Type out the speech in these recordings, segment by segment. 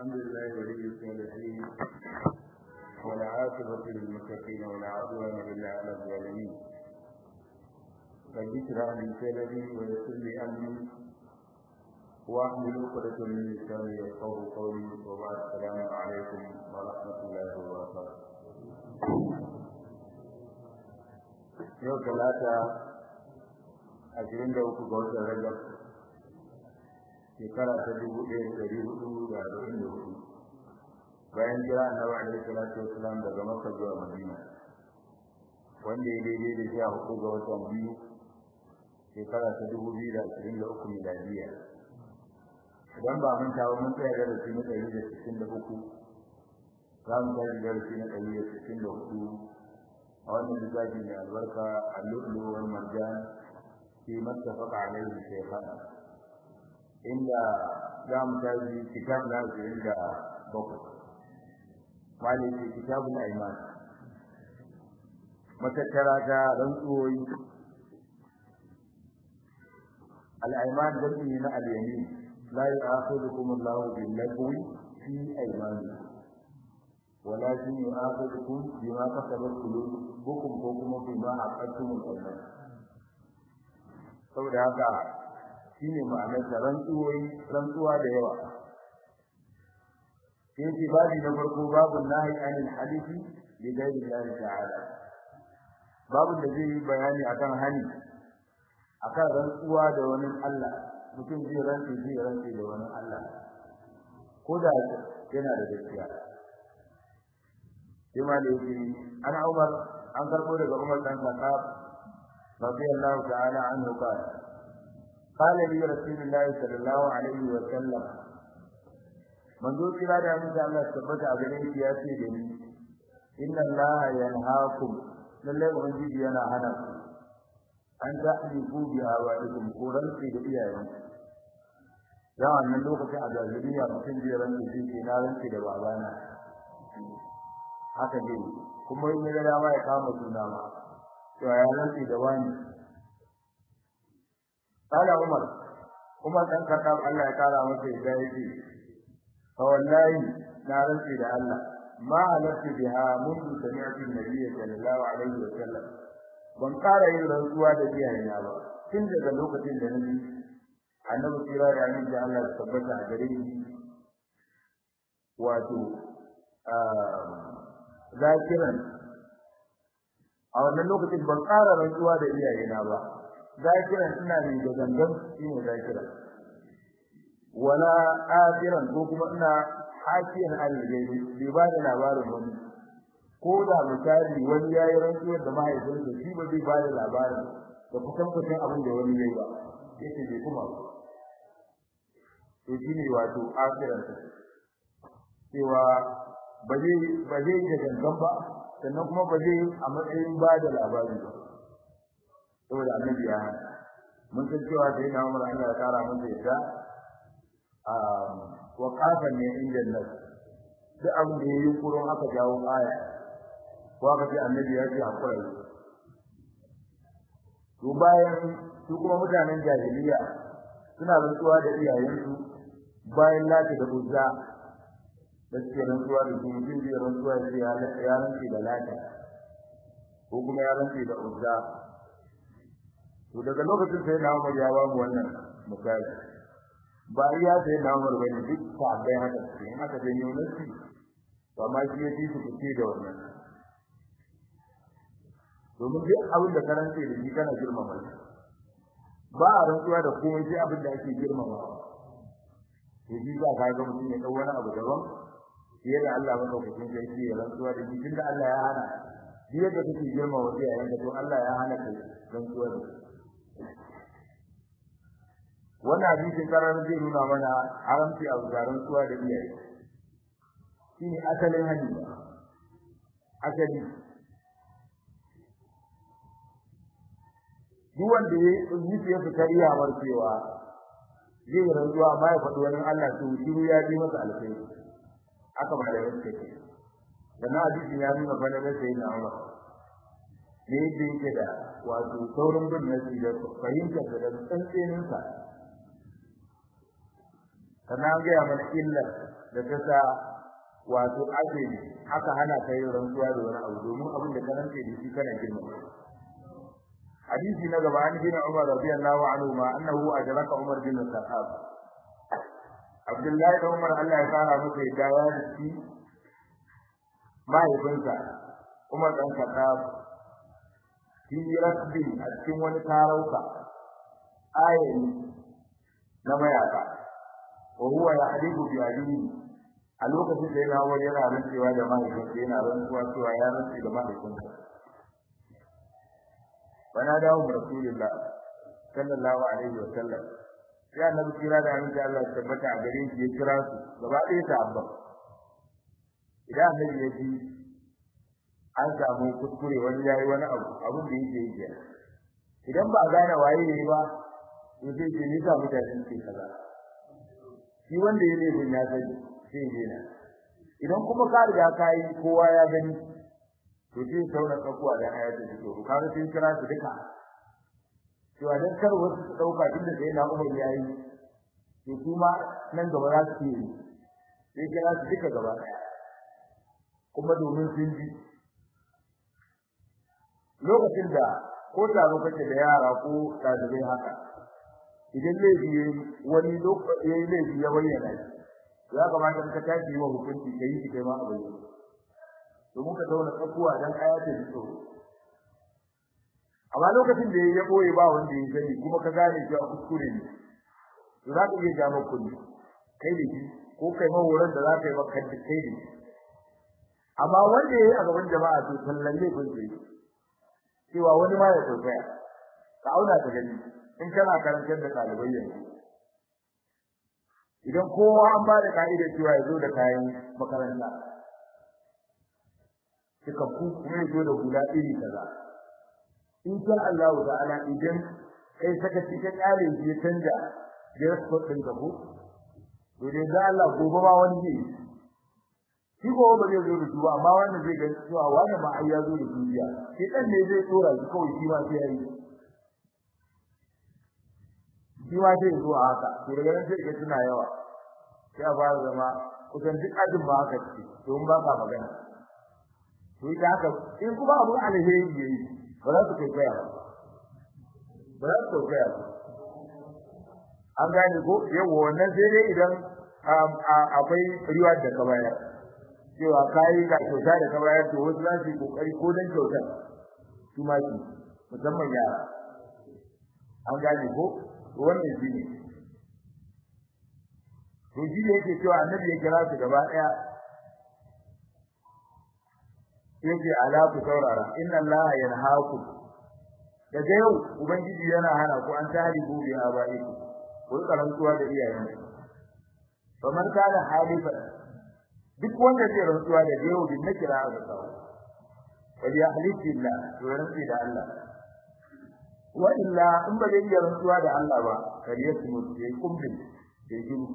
الحمد لله ولي الصالحين والعاقبة للمتقين ولا عدوان إلا على الظالمين رب اشرح لي صدري ويسر لي أمري واحلل عقدة من لساني يفقهوا قولي وبعد السلام عليكم ورحمة الله وبركاته yau talata ashirin da uku ga watan rajab shekara ta dubu ɗaya da ɗari hudu da arba'in da hudu bayan jira annabi alaihi salatu wasalam daga makka zuwa madina wanda ya daidai da sha hudu ga watan biyu shekara ta dubu biyu da ashirin da uku miladiya idan ba mun tawo mun tsaya darasi na ɗari da sittin da uku za mu tashi darasi na ɗari da sittin da hudu a wannan littafi mai albarka al-lu'lu wal marjan fi mattafaqa alayhi shaykhan inda za mu tashi kitab na ashirin da bakwai wani ce kitabul aiman matattara ta rantsuwoyi al-aiman jami'i na al-yamin la yu'akhidukum Allahu bil-lagwi fi aymanikum ولكن يؤاخذكم بما كسبت قلوبكم وكم بما عقدتم الايمان saboda haka shine ma'anar da rantsuwoyi rantsuwa da yawa sai ce babi na farko babu nahi anil hadithi bi ghairi Allah ta'ala babu da zai yi bayani akan hani akan rantsuwa da wani Allah mutum zai rantsi zai rantsi da wani Allah ko da yana da gaskiya sai ma da yake ana Umar an karbo daga Umar dan Khattab radiyallahu ta'ala anhu qala qala li rasulillahi sallallahu alaihi wa sallam manzo kira da mun Allah tabbata a gare shi ya ce da ni inna Allah yanhaakum lalle ubangiji yana hana ku an ta'liku bi awaikum ko rantsi da iyayen da wannan lokacin a jahiliya mutum zai rantsi shi na rantsi da babana haka ne kuma in ya dama ya kama suna ma to ya rantsi da wani kala umar umar dan kaddam Allah ya kara masa yadda yake fa wallahi na rantsi da Allah ma halatti biha mundu sami'tu nabiyyi sallallahu alaihi wa sallam ban kara yin rantsuwa da iyayena ba tun daga lokacin da nabi annabi kira da annabi da Allah ya tabbata a gare shi wato zakiran a wannan lokacin ban ƙara rantsuwa da iyayena ba zakiran ina ne da gangan shine zakiran wala afiran ko kuma ina hakiyan algaibi bai ba da labarin wani ko da misali wani yayi rantsuwar da mahaifinsa shi ba zai ba da labarin da kusan kusan abin da wani yayi ba yace bai kuma ba to shine wato afiran cewa ba zai ba zai da gangan ba sannan kuma ba zai a matsayin ba da labari ba saboda annabi ya mun san cewa sai na Umar Allah ya kara masa yadda a waqafan ne inda nas duk abin da yayi kuron aka jawo aya ko aka ce annabi ya ce hakura to bayan su kuma mutanen jahiliya suna rantsuwa da iyayensu bayan lati da uzza da suke rantsuwa da su mutum zai rantsuwa ya ya rantsi da lata ko kuma ya rantsi da uzza to daga lokacin sai na Umar ya ba mu wannan misali ba iya sai na Umar bane duk sahabbai haka suke in aka janyo nasi to amma shi ya ji su fice da wannan domin duk abin da ka rantsi da shi kana girmama shi ba a rantsuwa da komai sai abin da ake girmama to shi za ka ga mutum ya dau wani abu daban fiye da Allah madaukakin sarki ya rantsuwa da shi tunda Allah ya hana duk yadda kake girma wa iyayen ka to Allah ya hana kai rantsuwa da wannan hadisin karar zai nuna mana haramci a garin rantsuwa da iyaye shine asalin hadisi asali duk wanda ya yi ya fitar iyawar cewa zai rantsuwa amma ya faɗi wani Allah to shiru ya ji masa alkhairi aka ba da yake ke dan hadisin ya nuna fa da sai na Umar ne da yake da wato saurin bin nasi da fahimtar da tsantsenin sa kana ga mana illar da ta sa wato ake aka hana ka yin rantsuwa da wani abu domin abin da ka rantse da shi kana girma hadisi na gaba an gina Umar radiyallahu anhu ma annahu ajraka Umar bin Khattab Abdullahi da Umar Allah ya fara masa yadda ya dace mahaifinsa Umar dan Khattab fi rasbi a cikin wani tarauka ayin na mayaka wa huwa yahdibu bi abihi a lokacin da yana wani yana rantsewa da mahaifinsa yana rantsuwa cewa ya rantse da mahaifinsa bana dawo rasulullah sallallahu alaihi wa sallam ya annabi kira da annabi Allah ya tabbata a gare shi ya kira su gaba ɗaya sahabban idan annabi ya ji an samu kuskure wani yayi wani abu abin da yake yi kenan idan ba gane waye yayi ba to sai ce ni sa mutane su kaza shi wanda ya laifin ya sani sai ya na idan kuma ka riga ka yi kowa ya gani to sai sauna tsakuwa da ayatu da to kaga sai kira su duka cewa dan kar wasu su dauka tunda sai na Umar yayi to kuma nan gaba za su yi sai kira su duka gaba daya kuma domin sun ji lokacin da ko taro kake da yara ko dalibai haka idan laifi wani lokaci yayi laifi ya bayyana shi ya kamata ka tashi wa hukunci kai shi kai ma a bayyana domin ka zauna tsakuwa dan ayatin tsoro amma lokacin da ya boye ba wanda ya sani kuma ka gane cewa kuskure ne to za ka iya ja maka kulli kai da shi ko kai ma horon da za ka yi maka kai da shi amma wanda ya yi a gaban jama'a to sallan ne kun sai cewa wani ma ya tsaya ka auna ka gani in kana karantar da ɗalibai yanzu idan kowa an ba da ka'idar cewa ya zo da kayan makaranta suka ku kuma ya zo da hula iri kaza in sha Allah ta'ala idan kai saka cikin ƙarin shi ya canja dress code ɗin ka ko to dai ga Allah gobe ma wani ne shi gobe ba zai zo da su ba amma wannan zai ga cewa wannan ma ai ya zo da duniya shi dan ne zai tsora shi kawai shi ma sai yayi shi ma zai zo a haka to daga nan sai ka tuna yawa sai a fara zama kusan duk ajin ba haka ce don ba ka magana to ita haka in kuma abu alheri yayi ba za su kai kaya ba za su kai kaya an gane ko yawa wannan sai dai idan akwai riwa da ka bayar cewa kai ga kyauta da ka bayar to wasu za su yi kokari ko dan kyautar su ma ki musamman yara an gane ko wannan shi ne to shi ne yake cewa annabi ya kira su gaba daya yake ala ku saurara inna allaha yanhaakum daga yau ubangiji yana hana ku an tarihu bi abaiku ku rika rantsuwa da iyayen to man kana halifa duk wanda zai rantsuwa da yau din nakira ga sawa wal yahlifu billah to rantsi da Allah wa illa in ba zai rantsuwa da Allah ba kar ya tumu sai kumbin sai jiru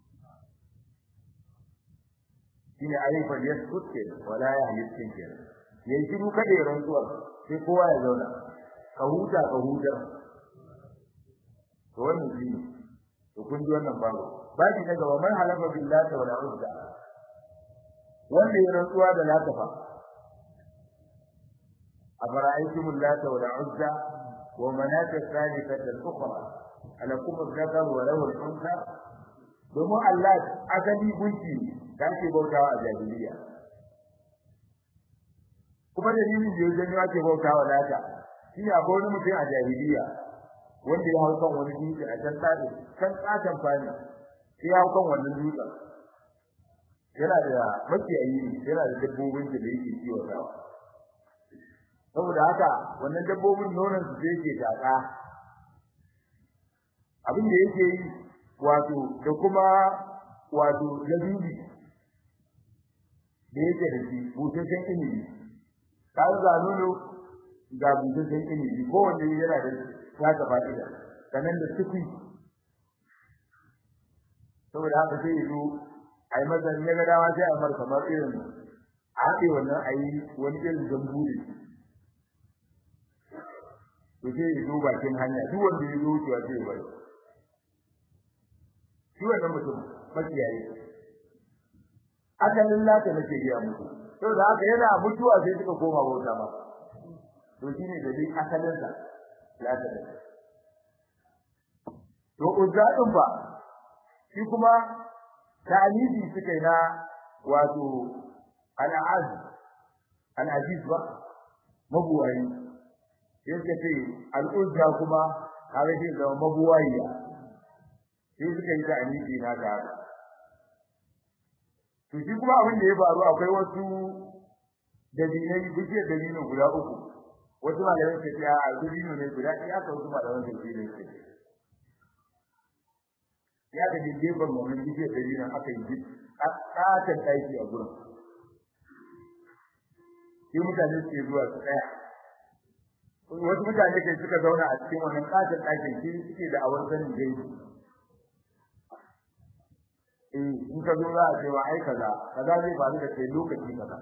shine alifa yaskut ke wala yahlifu ke yayi jiru kada ya rantsuwa sai kowa ya zauna ka huta ka huta to wannan shi to kun ji wannan babu baki na gaba man halafa billahi wala uzza wanda ya rantsuwa da latafa أفرأيتم اللات والعزى ومناة الثالثة الأخرى ألكم الذكر وله الأنثى domin Allah asali gunki da ake bautawa a jahiliya kuma dalilin da yake ne ake bautawa lata shi ne akwai wani mutum a jahiliya wanda ya hau kan wani dutse a can tsari can tsatan fani sai ya hau kan wannan dutsen yana da makiyayi yana da dabbobin da yake kiwatawa saboda haka wannan dabbobin nonon su sai yake taka abin da yake yi wato da kuma wato labibi da yake da shi busasshen ilimi ka ga nono ga busasshen ilimi ko wanda yana da taka fa'ida sannan da tukui saboda haka sai yazo ai mazan ya ga dama sai a mar kamar irin a haɗe wannan ayi wani irin zambu da shi to sai ya zo bakin hanya duk wanda ya zo wucewa sai ya bari shi wannan mutum makiyayi asalin lata nake gaya muku to da haka yana mutuwa sai suka koma bauta ba to shine da dai asalin sa lata ne to uzzadin ba shi kuma ta'alidi suka yi na wato al'az al'aziz ba mabuwayi yake ce al'uzza kuma kaga shi da mabuwayiya sai suka yi ta'alidi na ga haka to shi kuma abin da ya faru akwai wasu dalilai bishiyar dalilin guda uku wasu malamai suka ce a dalilin ne guda ɗaya aka wasu malamai suka ce ne ya ga gefen wannan bishiyar dalilin aka yi a ƙaton ɗaki a gurin sai mutane suke zuwa su tsaya wasu mutane kai suka zauna a cikin wannan ƙaton ɗakin shi suke da awar sanin gaibi in ka zo za a ce wa ai kaza kaza zai faru da kai lokaci kaza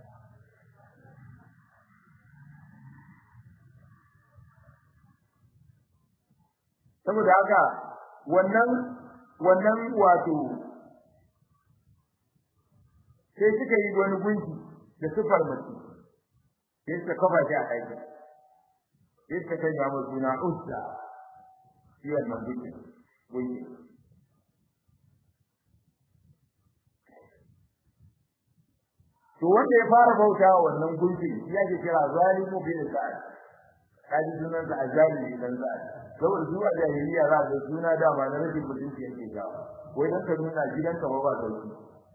saboda haka wannan wannan wato sai suka yi wani gunki da sifar mace sai suka kafa shi a aiki sai suka sanya mu suna uzza shi wannan gunki gunki to wanda ya fara bauta wa wannan gunki ya ke kira zalimu bin sa'ad kaji sunan da azalimi dan sa'ad saboda zuwa jahiliya za ga suna da ba na rashin mutunci yake ga wai dan ka nuna gidanka ba ba sauki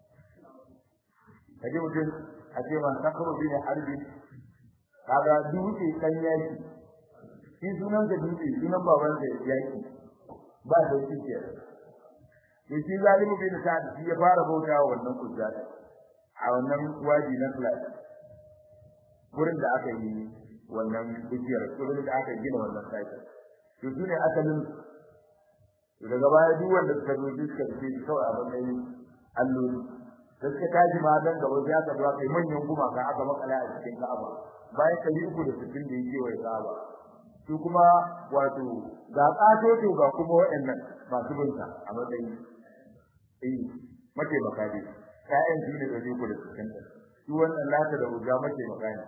kaje mutum a ce ma sakaro bin harbi kaga dutse kan yaki shi sunan da dutse sunan baban da yaki ba sauki ke to shi zalimu bin sa'ad shi ya fara bauta wa wannan kujjata a wannan waji na flat gurin da aka yi wannan bishiyar gurin da aka gina wannan site to su ne asalin daga baya duk wanda suka zo suka ce kawai a matsayin alloli da suka tashi ma dan gaba ya ka zuwa kai manyan gumaka aka makala a cikin Ka'aba bayan kai uku da sittin da yake wai Ka'aba su kuma wato ga kato to ga kuma waɗannan masu binta a matsayin eh mace makadi ƴaƴan su ne ɗari uku da sittin ɗin su wannan lata da hujja mace magana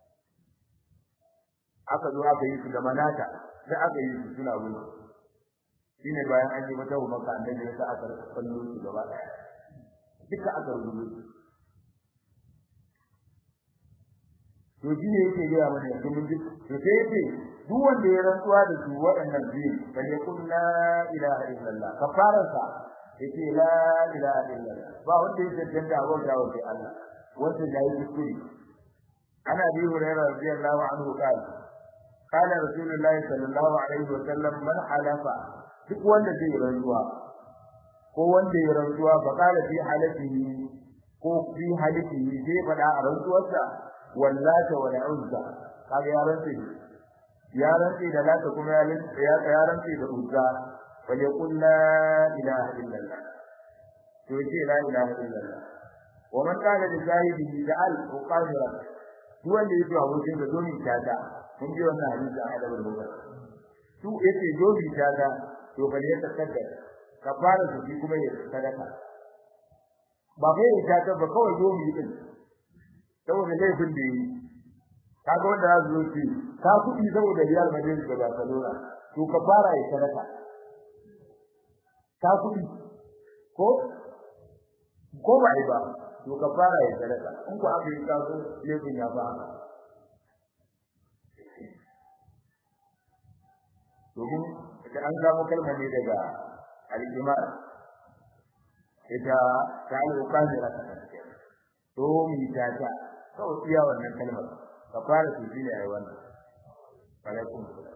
aka zo aka yi su da manata sai aka yi su suna gudu shine bayan an yi mata maka annabi ya sa aka kallo su gaba ɗaya duka aka rubuta to shi ne yake gaya mana yanzu mun ji to sai yake duk wanda ya rantsuwa da su waɗannan biyu fa yakun la ilaha illallah kafaransa yace la ilaha illallah ba wanda ya tantance abin da wake Allah wanda ya yi kuskure ana bi hurairah radiyallahu anhu qala qala rasulullah sallallahu alaihi wa sallam man halafa duk wanda zai rantsuwa ko wanda ya rantsuwa fa qala fi halatihi ko fi halatihi sai fada a rantsuwarsa wallata wal uzza kaga ya rantsi ya rantsi da lata kuma ya ya rantsi da uzza فليقل لا إله إلا الله توجيه لا إله إلا الله ومن قال لزاهده جعل مقامرا duk wanda yake a wurin da domin tata mun ji wannan hadisi a adabar bukhari su yace domin tata to bal ya takaddar kafara su shi kuma ya sadaka ba kai ya tata ba kawai domin din saboda laifin da yi kaga wanda za su zo ci ka kuɗi saboda Real Madrid da Barcelona to kafara ya sadaka ta kuɗi ko ko ba ba to ka fara ya sadaka in ku aka yi kaso laifin ya ba domin da an samu kalmar ne daga al-imar ita ta al-qadira ta kace to mi ta ta kawai iya wannan kalmar ka fara su shine ai wannan alaikum salam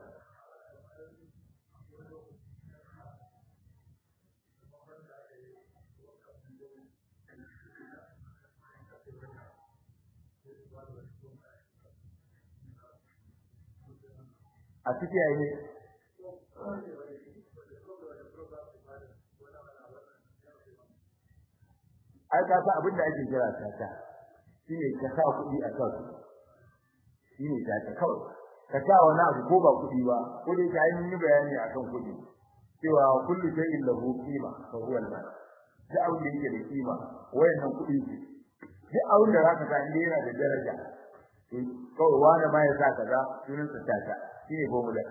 a ciki yayi ne ai ka san abin da ake kira tata shine ka sa kuɗi a kan shine tata kawai ka sa wani abu ko ba kuɗi ba ko dai ka yi bayani akan kuɗi cewa kullu shay'in lahu qima fa huwa al-mal da abin da yake da kima wayannan kuɗi ce duk abin da zaka sa inda yana da daraja kawai wani ma ya sa kaza sunan sa tata shine formula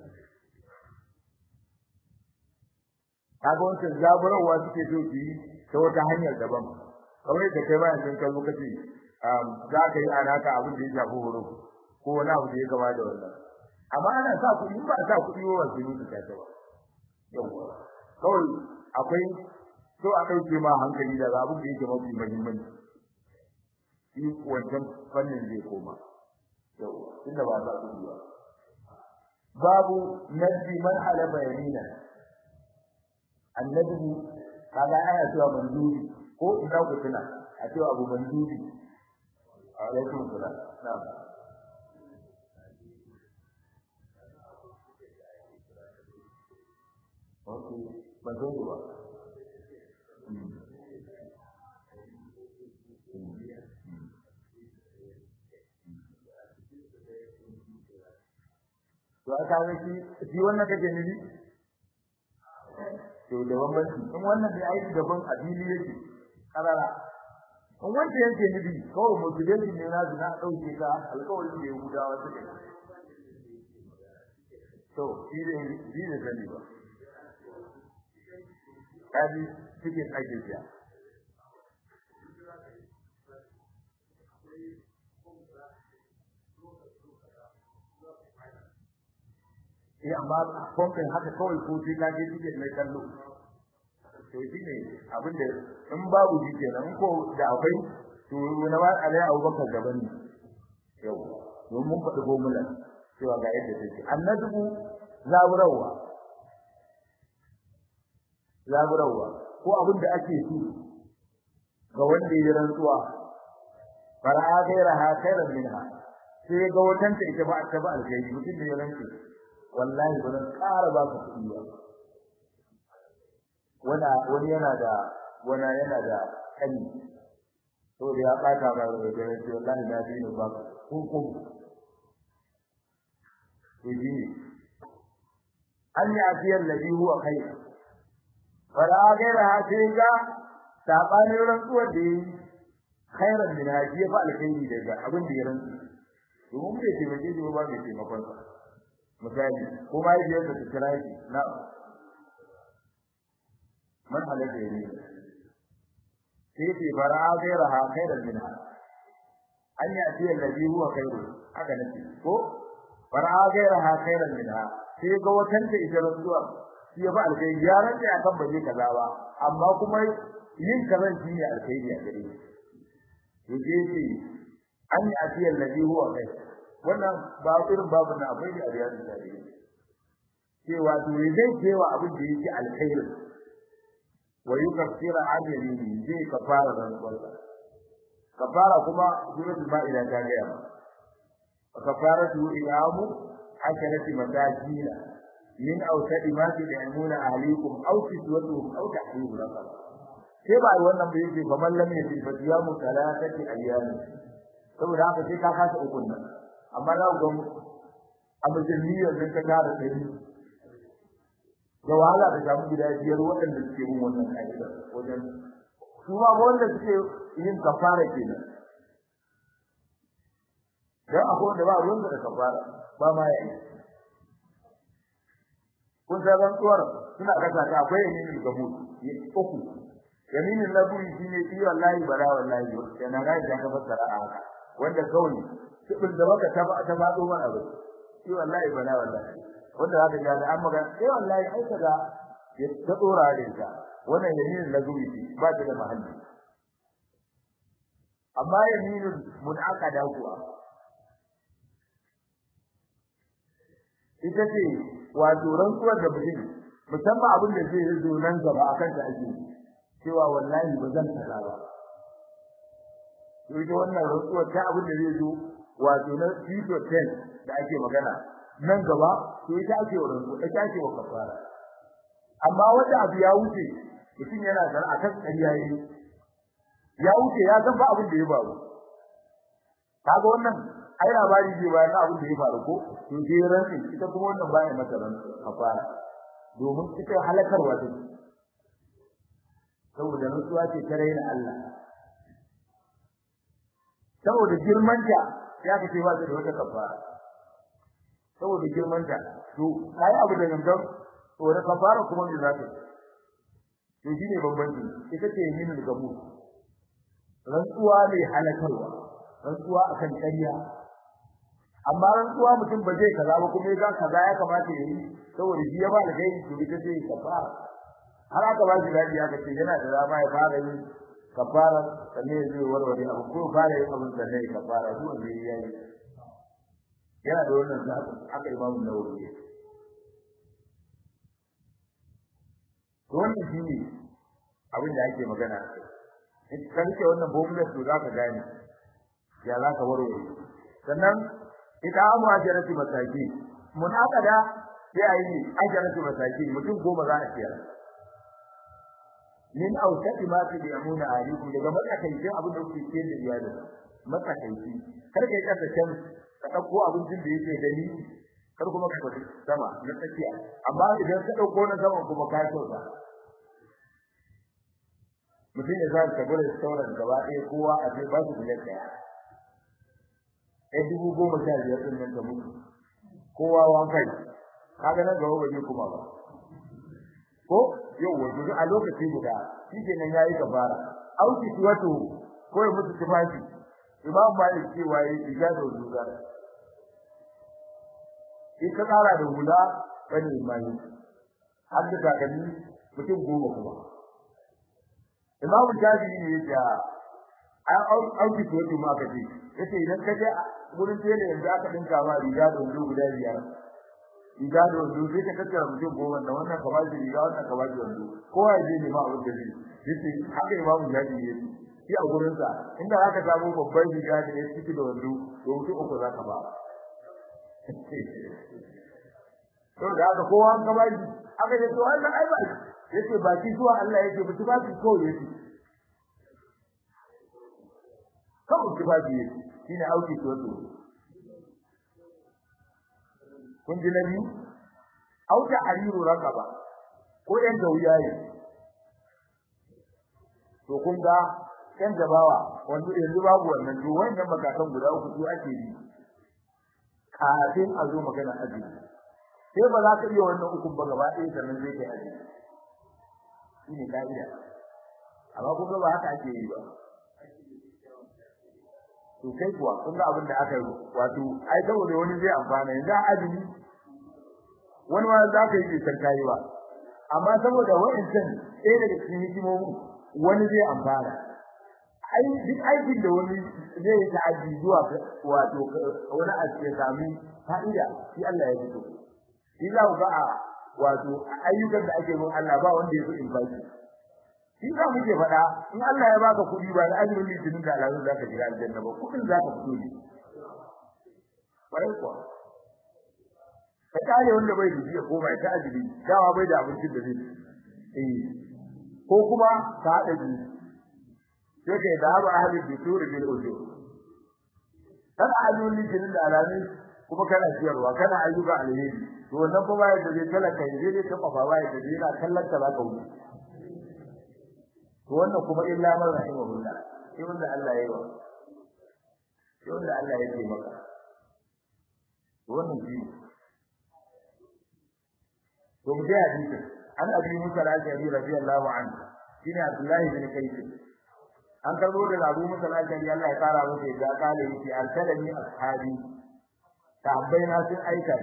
kaga wancan zaburarwa suke so su yi ta wata hanyar daban kamar yadda kai ma yanzu ka zo ka ce za ka yi alaka abin da ya shafi horo ko wani abu da ya gaba da wannan amma ana sa kuɗi ba sa kuɗi ba wasu yi su tata ba yawwa kawai akwai so a ɗauke ma hankali daga abin da yake mafi muhimmanci shi wancan fannin zai koma yawwa tunda ba za ku ba babu nadbi man halaba yamina annabi kaga ana cewa mandubi ko ina ku tuna a cewa abu mandubi alaikum salam na'am Okay, ban zo ba. to aka ga shi shi wannan kake nufi to da bambanci in wannan da aiki daban a fili yake karara in wanda yake nufi kawai motivation ne na zina dauke ka alƙawarin da ya gudawa suke to shi ne shi ne sani ba kaji cikin ake siya eh amma pompen haka kawai ko sai ka je ticket mai kallo to shine abin da in babu shi kenan in ko da akwai to na ba alai Abubakar gaban ne yau don mun faɗi formula cewa ga yadda take annabi zaburawa zaburawa ko abin da ake so ga wanda ya rantsuwa fara'a gairaha khairan minha sai ga watanta ita ba ta ba alkhairi mutum da ya rantsuwa wallahi ba zan ƙara ba ka kuɗi ba wanda wani yana da wani yana da kani to da ya ɓata ba da da ya ce wallahi na bi ni ba ko ko to ji an yi afiyar ladhi huwa khair fara gaira ha sai ga sabanin rantsuwar da yi khairan min haji fa alkhairi daga abin da ya rantsu domin bai taimake shi ba bai taimakon sa misali ko ma yadda yadda su kira shi na man halatta ne sai ce fara gaira ha khairan minha an yi asiya alladhi huwa khairu haka nake ko fara gaira ha khairan minha sai ga watanta ita rantsuwa shi ya fa alkai ya rantsa ya kan baje kaza ba amma kuma yin kazan shi ne alkhairi a gare shi to ce an yi asiya alladhi huwa khairu wannan ba irin babu na akwai da ariyar da cewa to zai cewa abin da yake alkhairi wa yukaffira ajrihi zai kafara ran kwalla kafara kuma suratul maida ta ga ya kafaratu iyamu asharati matajina min awsadi ma tud'imuna ahlikum aw kiswatuhum aw tahriru raqaba sai ba wannan bai yake fa mallam ya fi fadiyamu salatati ayyam saboda haka sai ka kasa ukun nan amma za ku ga a musulmiyar da ta tara ɗari da wahala da samu gida biyar waɗanda suke yin wannan ƙa'idar wajen su ma wanda suke yin kafara kenan dan akwai wanda ba ruwan da kafara ba ma ya yi kun san rantsuwar suna kasa ta akwai yaminin gabu uku yaminin laburi shine shi wallahi bara wallahi yana ga da ka fassara a haka wanda kawai sibin da baka ta ta fado mana ba shi wallahi bana wallahi wanda zaka ga da amma sai wallahi ai kaga ya ta dora da ita wannan yaminin lazuri ce ba ta da mahalli amma yaminin munakada kuwa ita ce wato rantsuwar da mutum musamman abin da zai zo nan gaba akan ta ake cewa wallahi ba zan tsara ba to ita wannan rantsuwar ta abin da zai zo wato na future tense da ake magana nan gaba to ita ake wa rantsuwa ita ake wa kafara amma wanda abu ya wuce mutum yana da akan ƙarya yayi ya wuce ya san ba abin da ya faru kaga wannan ai labari ce bayan abin da ya faru ko to sai rantsi ita kuma wannan baya mata rantsi kafara domin ita halakarwa take saboda rantsuwa ce ta raina Allah saboda girmanta ya kace ba da wata kafara saboda girmanta to kai abu da gangan to da kafara kuma me za ta to shine bambanci ita ce yin gamu rantsuwa ne halakarwa rantsuwa akan ƙarya amma rantsuwa mutum ba zai kaza ba kuma ya kaza ya kamata ya yi saboda shi ya ba da gairi to ita ce kafara har aka ba shi dadi aka ce yana da dama ya fara yin kafara sannan zai warware abu ko fara yin abin sannan ya kafara duk wanda ya yi yana da wannan zaɓi aka imamu nawawi to wannan shi ne abin da ake magana in ka rike wannan bomular to za ka gane ya za ka warware sannan ita amu ajarati masaki munaqada sai ayi ajarati masaki mutum goma za a ciyar min awsati ma fi yamuna alikum daga matsakaicin abin da kuke ciyar da iyali matsakaici kar kai kasa can ka dauko abincin da yake gani kar kuma ka tafi sama na tsakiya amma idan ka dauko na sama kuma ka sauka mutum ya zaka tabbata da sauran gaba ɗaya kowa a ce ba su biliyan ɗaya ɗaya dubu goma sha biyar ɗin nan ta mutu kowa wankai kaga nan gaba ba zai kuma ba ko yau wato a lokaci guda shi kenan yayi kafara auki wato ko ya mutu tufafi imam malik cewa yayi ijada zuwa in ka tsara da hula bane mai har da takalmi mutum goma kuma imam shafi'i ne yake an auki wato ma ka ce yace idan ka je gurin tele yanzu aka dinka ma riga da wando guda biyar riga da wando sai ka tattara mutum goma da wannan ka bashi riga wannan ka bashi wando kowa ya je nema abin da zai yace haka imamu jaji ne shi a gurin sa inda zaka samu babban riga da ya ciki da wando to mutum uku zaka ba to da haka kowa ka bashi aka ce to wannan ai ba yace ba ki zuwa Allah yake ba ba ki ko yake kawai ki ba ki shine auki to to kun ji nabi auta hariru raqaba ko yan gauyaye to kun ga yan gabawa wanda yanzu babu wannan to wannan makakan guda uku su ake yi kafin a zo magana aji sai ba za ka iya wannan ukun ba gaba ɗaya sannan zai kai aji shine ka'ida amma kun ba haka ake yi ba to kai kuwa kun ga abin da aka yi wato ai saboda wani zai amfana yanzu a azumi wani ma za ka yi kisan kayi ba amma saboda wa'ancan ɗaya daga cikin hikimomin wani zai amfana ai duk aikin da wani zai yi ta'addi zuwa wato wani a cikin sami fa'ida shi Allah ya fito shi za ku ga a wato ayyukan da ake mun Allah ba wanda ya fi in baki shi za mu ke faɗa in Allah ya baka kuɗi ba da azumin litinin da alamun za ka shiga aljanna ba kuɗin za ka fito ne ƙwarai kuwa ka kare wanda bai da jiya ko bai ta azumi dawa bai da abincin da zai eh ko kuma ka haɗa biyu sai kai da haɓa ahalin bitur bil ujur kana azumin litinin da alamun kuma kana ciyarwa kana ayyuka alheri to wannan fa bai da zai talaka zai dai ta fafa bai da yana kallon ta za ka wuce to wannan kuma illa man rahimahullah sai wanda Allah ya yi wa sai wanda Allah ya yi maka to wannan shi to mu ga hadisi an abi musa al-ashari radiyallahu anhu shine abdullahi bin kayf an karbo da abu musa al-ashari Allah ya kara masa da kale yake arsalani ashabi tabbai na sun aika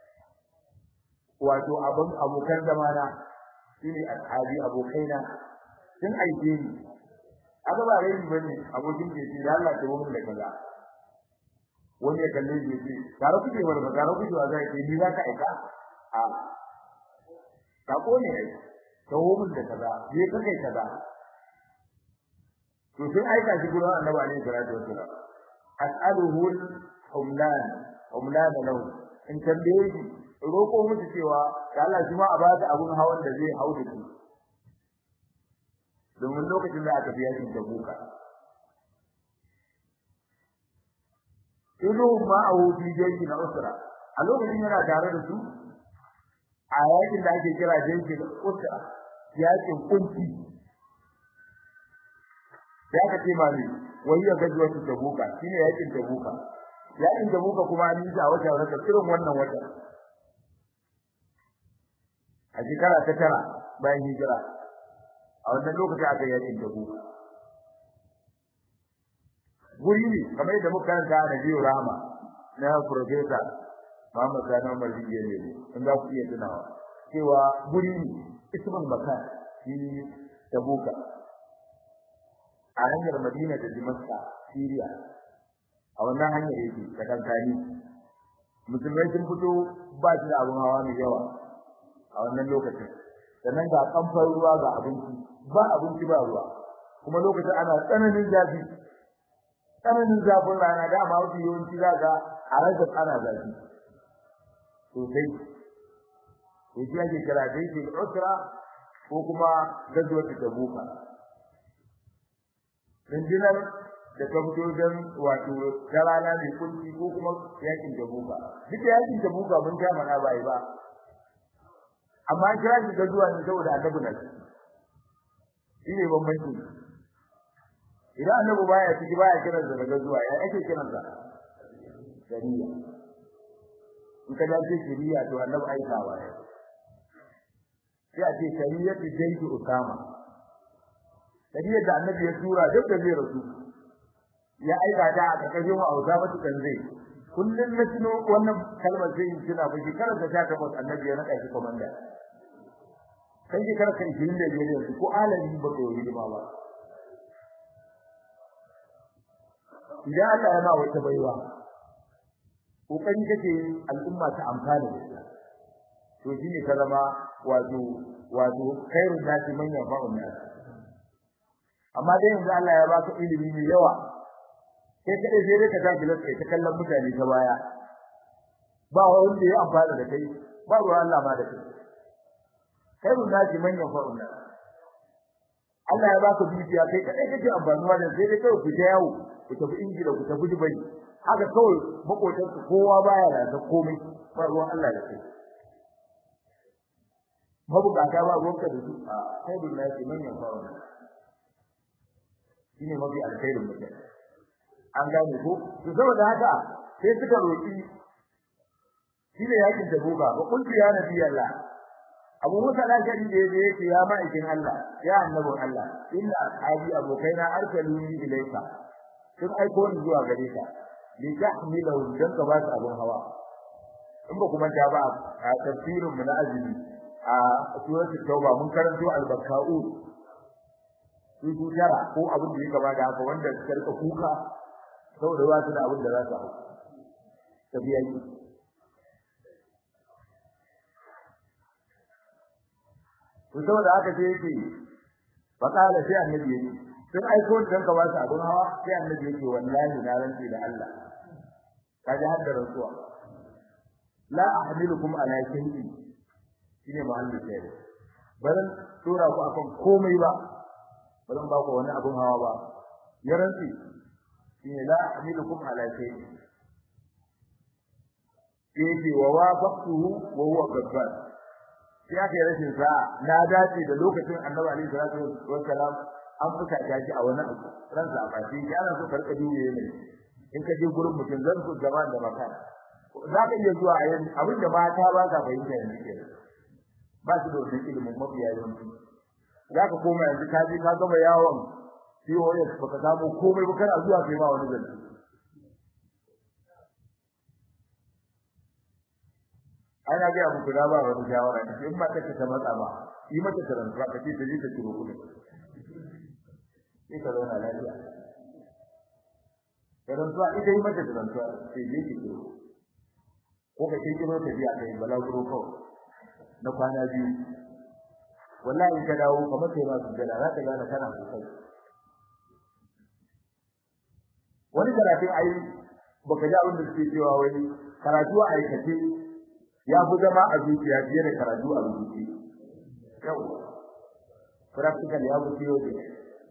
wato abun abokan zamana shine ashabi abokaina sun aike ni aka ba rai bane abokin ke ce da Allah ta wurin da kaza wani ya kalle shi ce tare kuke wani ba tare kuke wa zai ce ni za ka aika a sako ne ai ta wurin da kaza je ka kai kaza to sun aika shi gurin annabi alaihi salatu wassalam as'aluhu humlan humlan lahu in tambaye shi roko musu cewa da Allah shi ma a ba ta abun hawan da zai hau da shi domin lokacin da aka biya shi da buka ido ma a wuce jeji na usra a lokacin yana tare da su a yakin da ake kira jeji na usra yakin kunci sai aka ce mali wai ya gaji wata tabuka shine yakin tabuka yakin tabuka kuma an yi a wata wata irin wannan wata a shekara ta tara bayan hijira a wannan lokaci aka yi yakin tabuka guri ne kamar yadda muka karanta a Nabiyu Rahama na Professor Muhammad Sani Umar Rijiyar Lele in za ku iya tunawa cewa guri ne ismul makan shi tabuka a hanyar Madina da Damascus Syria a wannan hanyar yake ta kankani musulmai sun fito ba su da abin hawa mai yawa a wannan lokacin sannan ga kamfan ruwa ga abinci ba abinci ba ruwa kuma lokacin ana tsananin zafi tsananin zafin rana da ma wasu yawanci za ga a rage ana zafi sosai to shi ake kira da yake usra ko kuma gazuwar ta buka rundunar da ta fito don wato ta rana mai kunci ko kuma yakin jabuka duk da yakin jabuka mun ta mana bai ba amma kira shi gazuwa ne saboda annabi na shi ne bambanci idan annabi baya ciki baya kiran da gazuwa ya ake kiran sa shari'a in ka dace shari'a to annabi aikawa ne sai a ce shari'atu jaydu usama shari'ar da annabi ya tura duk da zai rasu ya aika ta a kakashin wa auza mata kan zai kullum na tuno wannan kalmar zai yi tuna ba shekarar da ta tabbas annabi ya naɗa shi komanda kan shekarar kan shirin da biyar yanzu ko alami ba ka yi hidima ba idan Allah ya ma wata baiwa kokari kake al'umma ta amfana da ita to shine ka zama wato wato khairun nasi man yanfa'un nas amma dai yanzu Allah ya baka ilimi mai yawa sai kadai sai dai ka tafi lafiya ta kallon mutane ta baya ba wanda ya amfana da kai ba ruwan Allah ma da kai khairun nasi man yanfa'un nas Allah ya baka dukiya kai kadai kake amfanuwa da sai dai kai ku ta yawo ku tafi Ingila ku tafi Dubai haka kawai makotan kowa baya da komai ba ruwan Allah da kai mabukata ba ruwanka da su a khairun nasi man yanfa'un nas shine mafi alkhairin mutum an gane ko to saboda haka sai suka roki shine yakin da boga ba kuntu ya nabi Allah Abu Musa al-Ashari da yaje yake ya ma'aikin Allah ya annabin Allah inna ashabi abokaina arsaluni ilayka sun aiko ni zuwa gare ka li tahmilahu dan ka ba su abun hawa in ba kuma ta ba a tafsirin mu na azumi a suratul tauba mun karanto al-bakkaun su su tara ko abin da ya gaba da haka wanda suka rika kuka saboda ba su da abin da za su hau tafiya yi to saboda haka sai yake fakala sai annabi yake sun aiko dan ka ba su abin hawa sai annabi yake wallahi na rantsi da Allah kaji har da rantsuwa la ahmilukum ala shay'in shine mahallin sai baran tura ku akan komai ba ba zan ba ku wani abun hawa ba ya rantsi shine la ahmilukum ala shay'in yake wa wafaqtuhu wa huwa gabbar sai aka yi rashin sa na dace da lokacin annabi alaihi salatu wassalam an fuka shi a wani abu ransa a bashi ya ana so karka duwe ne in ka je gurin mutum zan ku gaba da maka za ka iya zuwa a yin abin da mata ba ka fahimta yanzu ke ba su da wani ilimin mafiya yawanci za ka koma yanzu ka je ka gama yawon POS baka samu komai ba kana zuwa kai ma wani zance ana ga muku da ba wani shawara ne in ba take ta matsa ba yi mata transfer ka ce ta je ta ciro kuɗi sai ka zauna lafiya transfer ita yi mata transfer sai je ki ciro ko ka ce kiro ta biya kai balaguro kawai na kwana biyu wallahi ka dawo kamar sai ba su jira za ka gane kana sosai wani karatun ayi baka ji abin da suke cewa wani karatu a aikace ya fi zama a zuciya fiye da karatu a rubuce yau practical ya fi fiye da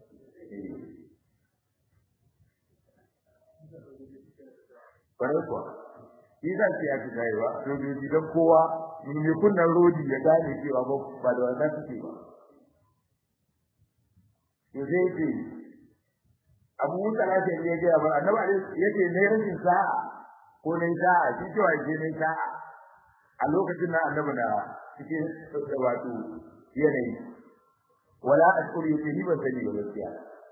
kwarai kuwa shi zan ce ya fi tsayewa sojoji don kowa mai kunnan rodi ya gane cewa ba da wannan suke ba to sai ce Abu Musa lafiya ne ya ga ba annabi alaihi yace ne rashin sa'a ko ne sa'a shi cewa ke ne sa'a a lokacin nan annabi na cikin wato yanayi wala ashkuru yake ni ban sani ba gaskiya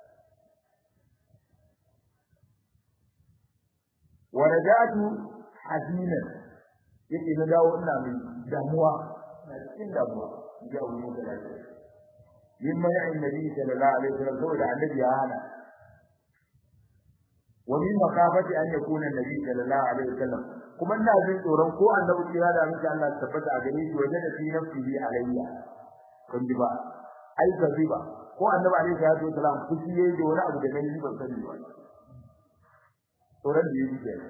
wa raja'tu hazinan yake na dawo ina mai damuwa na cikin damuwa ga wani da lafiya yin mai annabi sallallahu alaihi wasallam saboda annabi ya hana wa min makafati an yakuna annabi sallallahu alaihi wasallam kuma ina jin tsoron ko annabi kira da miki Allah ta tabbata a gare shi wajen da fi nafsihi alayya kun ji ba ai ba ko annabi alaihi salatu wasallam kuci yayi da wani abu da nan ban sani ba tsoron da yake kenan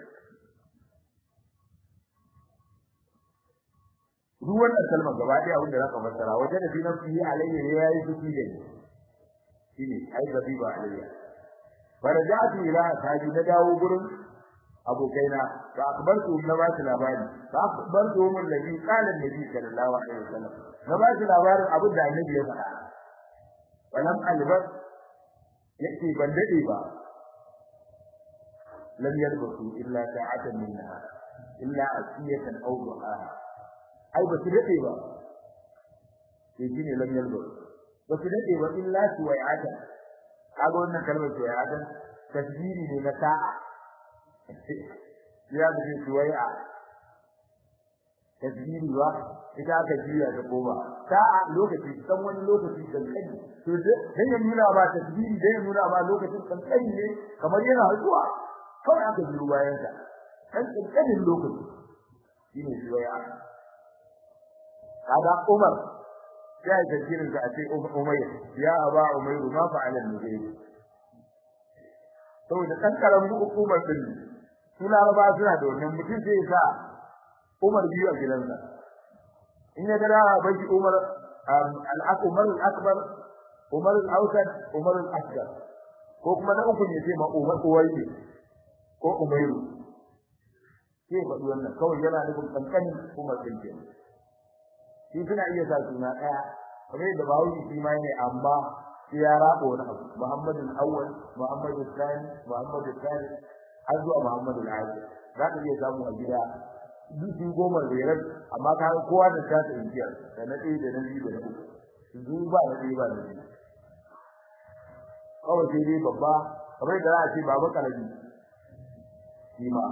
duk wannan kalmar gaba ɗaya abin da zaka fassara wajen da fi nafsihi alayya yayi kuci da ni shine ai ba alayya farajatu ila ashabi na dawo gurin abokaina fa akbartu na ba su labari fa akbartu mun nabi qala nabi sallallahu alaihi wasallam na ba su labarin abin da annabi ya faɗa walam albas yake ban dade ba lam yalbasu illa sa'atan min nahar illa asiyatan aw duhaha ai ba su dade ba sai shine lam yalbasu ba su dade ba illa suwai'atan kaga wannan kalmar suwai'atan tasbiri ne na sa'a ya da suwai'a tasbiri ba ita aka jiya da goma sa'a lokaci san wani lokaci kan kai to dan ya nuna ba tasbiri dan ya nuna ba lokacin kan kai ne kamar yana zuwa kawai aka ji bayan sa kan kankanin lokaci shine suwai'a kaga Umar ya yi tafsirin sa a ce Umayr ya aba Umayr ma fa'ala al-mujahid saboda kankaran hukumar din suna ba suna da wannan mutum sai sa Umar biyu a gidansa in ya ga baki Umar al-Akbar al-Akbar Umar al-Awsat Umar al-Asghar ko kuma na uku ne sai ma Umar Uwayyi ko Umayru sai ba wannan kawai yana nufin kankani Umar din kenan shi suna iya sa suna ɗaya kamar yadda bawo shi ma ne amma sai ya rabo wani abu Muhammadu al-Awwal Muhammadu al-Thani Muhammadu al-Thalith har zuwa Muhammadu al-Akhir za ka iya samu a gida duk goma da yaran amma ka ga kowa da ta tsiya da na ɗaya da na biyu da na uku su ba na ɗaya ba na biyu kawai sai dai babba kamar da za a ce baba karabi shi ma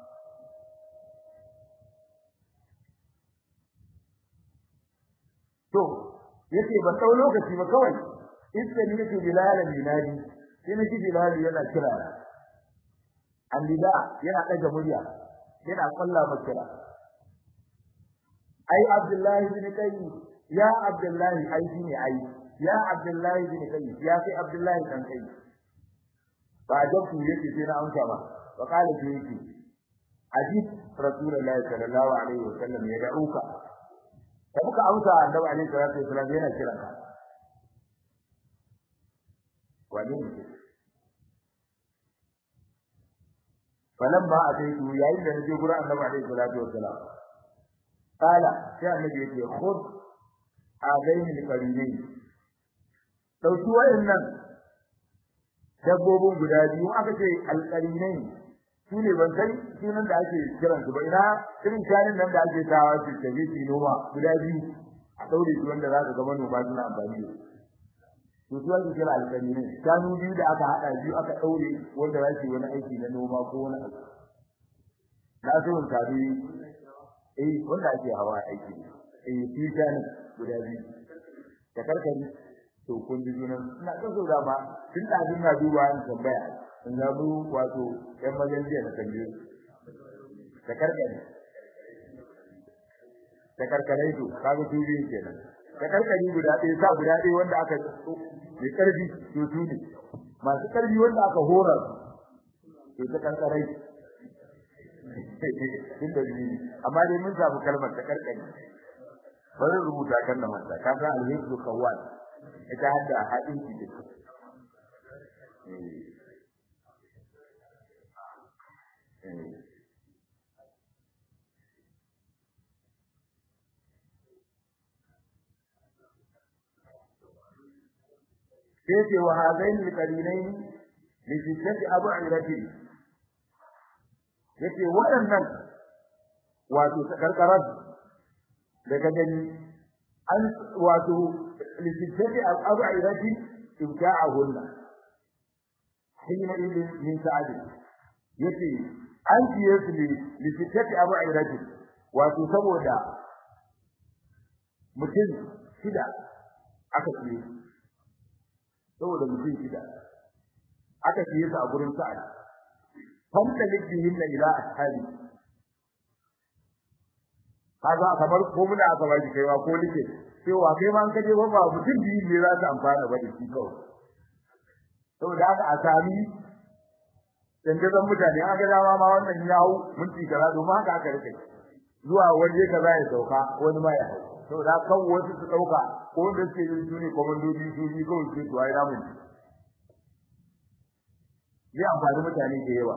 to yace ban dau lokaci ba kawai idan yake bilal minadi sai na ji bilal yana kira andida yana daga murya yana kalla makira ai abdullahi bin kai ya abdullahi ai shine ai ya abdullahi bin kai ya sai abdullahi dan kai ba da ku yake sai na amsa ba wa kala ce yake ajib rasulullahi sallallahu alaihi wasallam ya da'uka da muka amsa annabi alaihi salatu wasallam yana kiran ka wani ne falamma ataitu yayin da naje gurin annabi alaihi salatu wasallam qala sai annabi yake khud adaini alqarinain dauki wayannan dabbobin guda biyu aka ce alqarinain su ne ban san sunan da ake kiran su ba ina irin shanin nan da ake tawa su ke yi noma guda biyu a daure su wanda za ka ga manoma suna amfani da su su ake kira alƙali ne shanu biyu da aka haɗa biyu aka daure wanda za su yi wani aiki na noma ko wani abu na so in tabi eh wanda ake hawa aiki eh su shanin guda biyu da karkari to kun ji junan ina kaso da ma tun da na duba an tambaya in ga mu wato ɗan majalisiya da kalle da karkare da karkare to kaga su biyu kenan da karkare guda ɗaya sa guda ɗaya wanda aka mai karfi to su ne masu karfi wanda aka horar to ta karkare tun da biyu amma dai mun samu kalmar ta karkare bari rubuta kan da manta ka san alhibdu kawal ita hadda haɗin ki da sai ce wa hadain alqarinain li sittati ab'iratin yace waɗannan wato karkarar daga gani an wato li sittati ab'iratin ibta'ahunna hina idin min sa'adi yace an ciye su ne li sittati ab'iratin wato saboda mutum shida aka ciye saboda mutum shida aka ciye su a gurin sa'ad fanta libihin na ila ashabi kaga kamar ko muna aka baki kai ma ko like cewa kai ma an kaje ba ba mutum biyu ne za su amfana ba da shi kawai saboda haka a sami dandazon mutane an ga dama ma wannan ya hau minti kaza domin haka aka rike zuwa waje kaza ya sauka wani ma ya hau saboda kan wasu su dauka ko wanda suke yin su ne komandoji su ne kawai su su ayi namun ya amfani mutane da yawa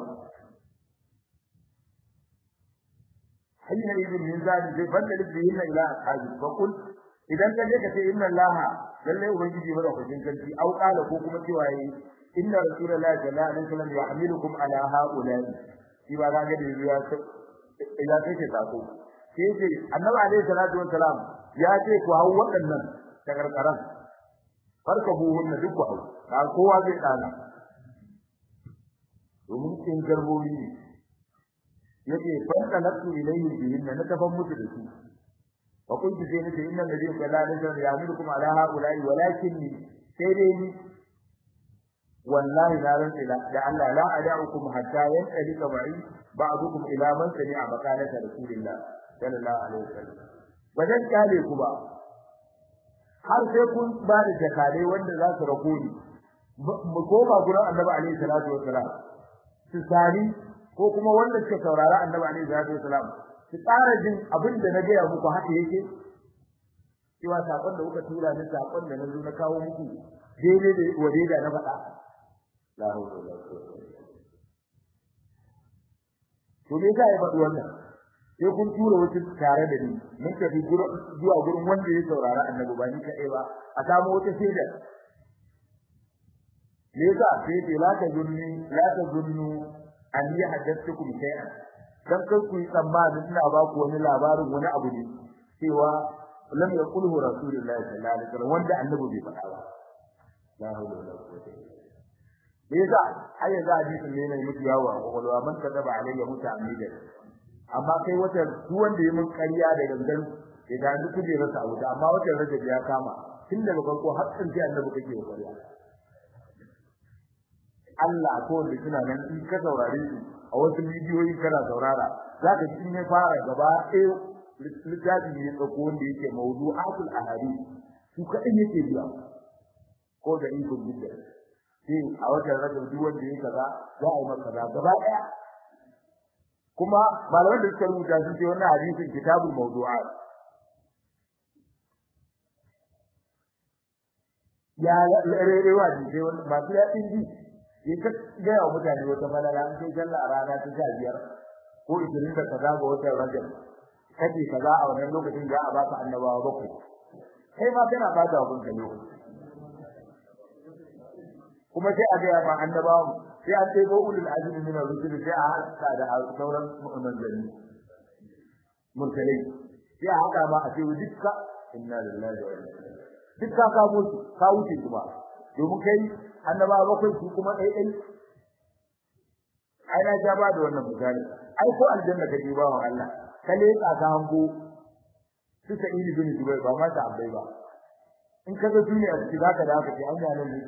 hayya ibn min zali zai banda libihin ila ashabi fa kul idan ka je ka ce inna allaha lalle ubangiji ba da kujin kanti au qala ko kuma cewa yi inna rasulullahi sallallahu alaihi wasallam yahmilukum ala haula'i shi ba ga da ya ya take sako sai ce annabi alaihi salatu wassalam ya ce ku hau waɗannan takarkaran farka buhun duk ku hau ka kowa zai dana domin kin garbobi ne yake farka nafsu ilayhi bihin na tafan mutu da su wa kuntu sai nace inna alladhi sallallahu alaihi wasallam ya'murukum ala haula'i walakinni sai dai ni wallahi la ran ila da Allah la ada'ukum hatta yantalika ma'i ba'dukum ila man sami'a maqalata rasulillah sallallahu alaihi wasallam wajen kale ku ba har sai kun ba da jakare wanda za su rako ni mu koma gurin annabi alaihi salatu wasalam su sari ko kuma wanda suka saurara annabi alaihi salatu wasalam su tsara jin abin da na gaya muku haka yake cewa sakon da kuka tura ni sakon da na zo na kawo muku daidai da wade da na faɗa la hawla wala quwwata to me yasa ya faɗi wannan sai kun tura wasu tare da ni mun tafi zuwa gurin wanda ya saurara annabi ba ni kaɗai ba a samu wata shaida me yasa sai ce la ta zunni la ta zunnu an yi haddathukum shay'an dan kai ku yi tsammanin ina ba ku wani labarin wani abu ne cewa lam yaqulhu rasulullahi sallallahu alaihi wasallam wanda annabi bai faɗa ba la hawla wala quwwata illa billah me yasa har yanzu hadisin ne mai mutu yawo a kwakwalwa man kadaba alayya muta'ammidan amma kai wata duk wanda ya mun ƙarya da gangan ya ga duk kuje rasa abu amma wata rajab ya kama tun daga farko har tsinci annabi kake wa ƙarya Allah ko da suna nan in ka saurare su a wasu bidiyoyi kana saurara zaka ji in ya fara gaba ɗaya littafi ne tsako wanda yake mawdu'atul ahadith su kaɗai yake biya ko da ikon bidda sai a watan rajab duk wanda yake kaza za a yi masa kaza gaba ɗaya kuma malaman da suka rubuta sun ce wannan hadisin kitabul mawdu'at ya rerewa ne sai wani masu yaɗin ji ya ta gaya wa mutane wata falala an kai sallah a rana ta sha biyar ko ishirin da kaza ga watan rajab kace kaza a wannan lokacin za a baka annabawa bakwai kai ma kana ba da abin lokaci kuma sai a ga ma annabawa sai an ɗebo ulul azmi min ar-rusul sai a haɗa da sauran manzanni mursalai sai a haɗa ma a ce dukka inna lillahi wa inna ilaihi dukka ka mutu ka wuce kuma domin kai annabawa bakwai su kuma ɗai ɗai ai na ja ba da wannan misali ai ko aljanna ka je bawan Allah ka leƙa ka hango su ta ili bin Dubai ba ma ta abai ba in ka ga duniya ciki zaka da haka ce an ga nan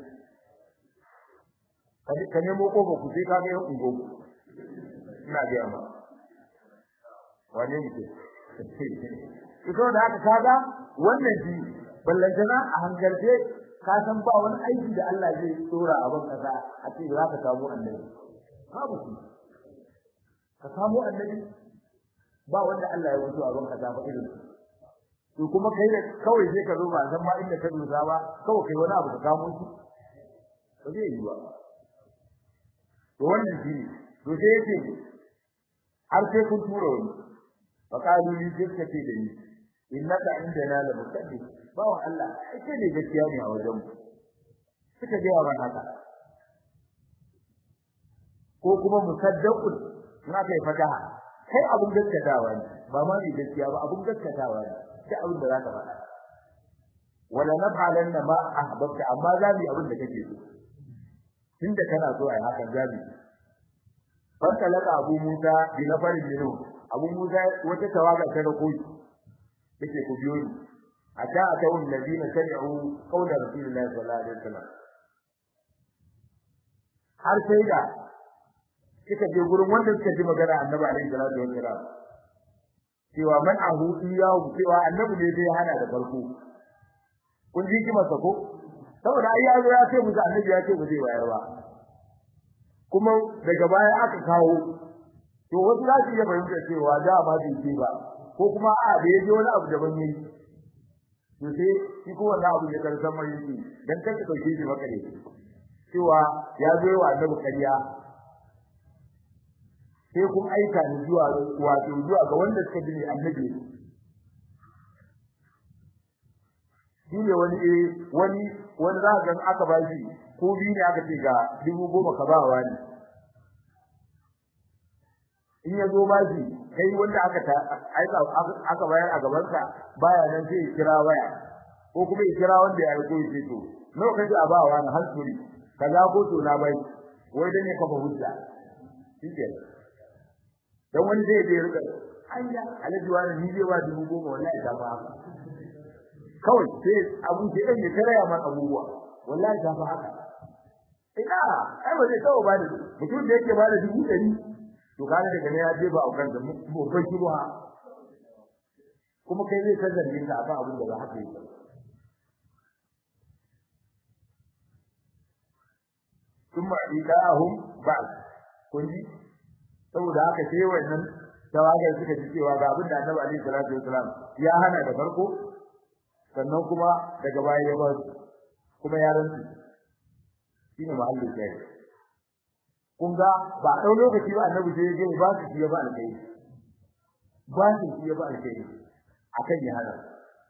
ne ka nemo kofa ku sai ka ga yan ungo ina ga ma wane ne ke ito da haka kaga wannan shi ballantana a hankalce ka san ba wani aiki da Allah zai tsora a ban kasa a ce za ka samu annabi babu shi ka samu annabi ba wanda Allah ya wuce a ban kasa ba irin to kuma kai da kawai sai ka zo ba san ma inda ka dosa ba kawai kai wani abu ka kamo shi ba zai yi ba to wannan shi ne to sai yake har sai kun tura wani fa qalu li sai ce da ni innaka indana la musaddiq ba wa Allah ake ne gaskiya ne a wajen mu suka ga yawan haka ko kuma musaddaqun in aka yi fataha kai abun gaskatawa ne ba ma ni gaskiya ba abun gaskatawa ne sai abin da zaka faɗa wala naf'alanna ma ahbabta amma za mu yi abin da kake so tunda kana so ai haka za mu fasalaka abu musa bi nafarin minhu abu musa wata tawaga ta da koyi yake ku biyo ni ata atawun ladina sami'u qawla rasulillahi sallallahu alaihi wasallam har sai da kika je gurin wanda suka ji magana annabi alaihi salatu wasallam cewa man ahu iyahu cewa annabi ne zai hana da farko kun ji ki masa ko saboda ai yazo ya ce musu annabi ya ce ba zai bayar ba kuma daga baya aka kawo to wasu za su iya fahimta cewa da ba zai ce ba ko kuma a da yaje wani abu daban yayi to sai shi ko wannan abu ya karsan mai yake dan kake dauke shi maka ne cewa ya zo wa annabi kariya sai kun aika ni zuwa wato zuwa ga wanda suka bi annabi shine wani eh wani wani za ga aka ba shi ko biyu ne aka ce ga dubu goma ka ba wani in ya zo ba shi kai wanda aka ta aika aka bayar a gaban sa baya nan sai ya kira waya ko kuma ya kira wanda ya aiko shi to nawa kaje a ba wani hankuri kaza ko to na bai wai dan ya kafa hujja shike dan wani zai je rika ayya alaji wani ni zai ba dubu goma wallahi ta ba kawai sai abu ke dan ya karaya man abubuwa wallahi ta fa haka ina ai ba zai kawo ba da mutum da yake ba da dubu ɗari to kana daga ne ya je ba aukan da mu kai shi ba kuma kai zai san zargin ka akan abin da ba haka yake kuma idahum ba'd kun ji saboda haka sai wannan tawagar suka ji cewa ga abin da Annabi alaihi salatu wasalam ya hana da farko sannan kuma daga baya ya bar kuma ya rantsu shine mahallin kai kun ga ba dau lokaci ba Annabi sai ya ba su ya ba alkai ba su ya ba alkai akan ya hana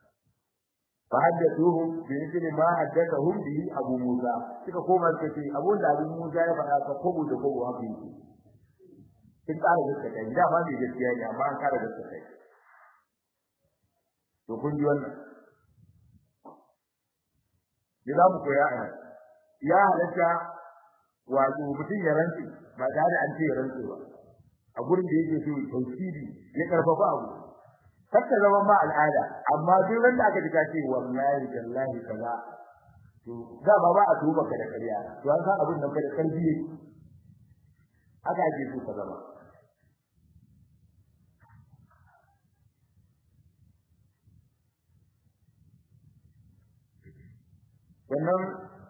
فحدثوهم بمثل ما حدثهم به ابو موسى suka koma suka ce abun da abu Musa ya faɗa ka kobo da kobo haka yake kin ƙara gaskata da ba mai gaskiya ne amma an ƙara gaskata to kun ji wannan ni za mu koya a ya halatta wato mutum ya rantsi ba tare an ce ya rantsi ba a gurin da yake so tauhidi ya karfafa abu kakka zama ma al'ada amma duk wanda aka ji ce wallahi tallahi kaza to da ba ba a tuba ka da kariya to an san abin nan ka da karfi yake aka ake so ka zama wannan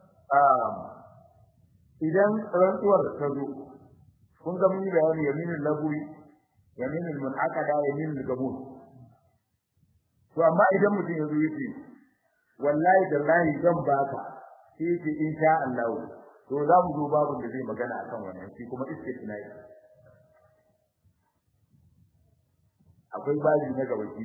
idan rantsuwar ta zo kun ga mun yi bayani yaminul labui yaminul munaqada yaminul gabun to amma idan mutum ya zo yace wallahi dallahi zan baka sai yace insha Allah to za mu zo babu da zai magana akan wannan shi kuma istisnai akwai baji na gaba shi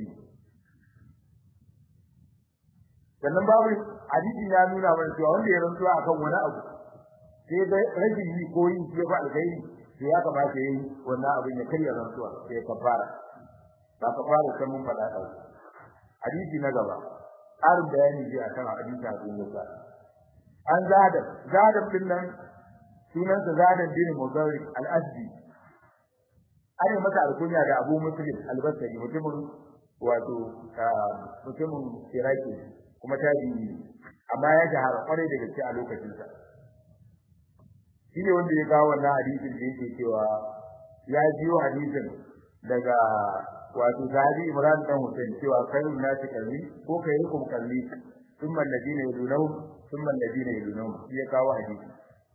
sannan babu hadisi ya nuna mana cewa wanda ya rantsuwa akan wani abu sai da rashin yi ko yin shi ba alkhairi to ya kamata yayi wannan abin ya karya rantsuwa sai kafara ba kafara sai mun faɗa ɗau hadisi na gaba ƙarin bayani ji akan hadisi Abu Musa an zada zada din nan sunansa zada bin Mudarrik al-Asdi an yi masa alkunya da Abu Muslim al-Basri mutumin wato mutumin Iraki kuma tabi'i amma ya shahara kwarai da gaske a lokacin sa shine wanda ya kawo wannan hadisin da yake cewa ya jiyo hadisin daga wato sahabi Imran dan Hussein cewa khairun nasi kalli ko khairukum kalli thumma alladina yadunhum thumma alladina yadunhum shi ya kawo hadisi